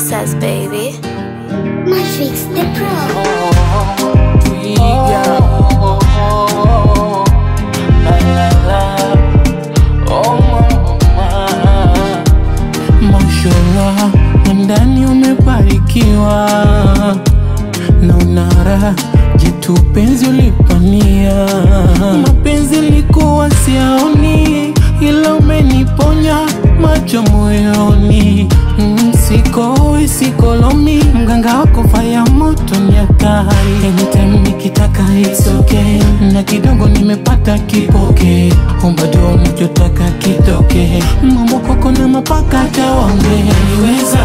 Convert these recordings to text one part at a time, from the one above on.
Princess, baby. Matrix the Pro. Twiga. La, la, la. Oh, mama. Mashallah, ndani umebarikiwa na unara jitu penzi ulipania mapenzi likuwa siaoni ila umeniponya macho moyoni Mm, sikoi sikolomi mganga wako faya moto ni hatari anytime nikitaka it's okay na kidogo nimepata kipoke omba dua unachotaka kitoke mambo koko na mapaka tawange unaniweza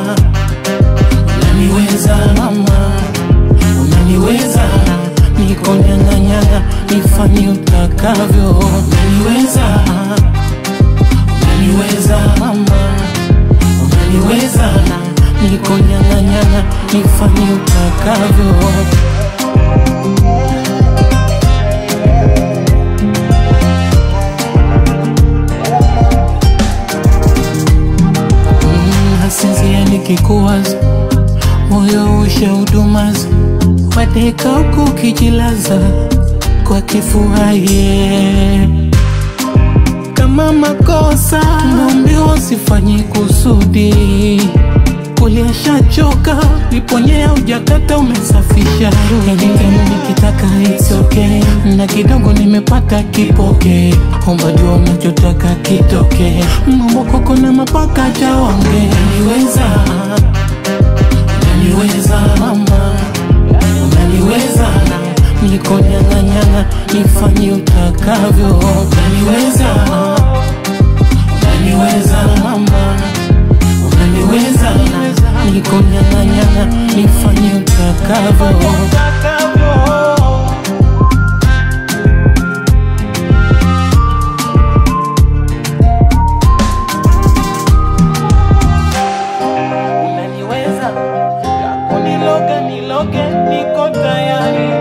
unaniweza mama unaniweza niko nyang'anyang'a nifanye utakavyo unaniweza unaniweza mama unaniweza niko nyang'anyang'a nifanye utakavyo Mm, hasinzia nikikuwaza moyo usha hudumaza wadeka huku ukijilaza kwa kifua ye kama makosa naambiwa usifanye kusudi uliashachoka liponyea ujakata umesafisha anytime nikitaka it's okay na kidogo nimepata kipoke omba jua unachotaka kitoke mambo koko na mapaka jawange niweza unaniweza mama unaniweza niko nyang'anyang'a nifanye utakavyo unaniweza unaniweza mama unaniweza niko nyang'anyang'a nifanye utakavyo unaniweza kakuniloga niloge niko tayari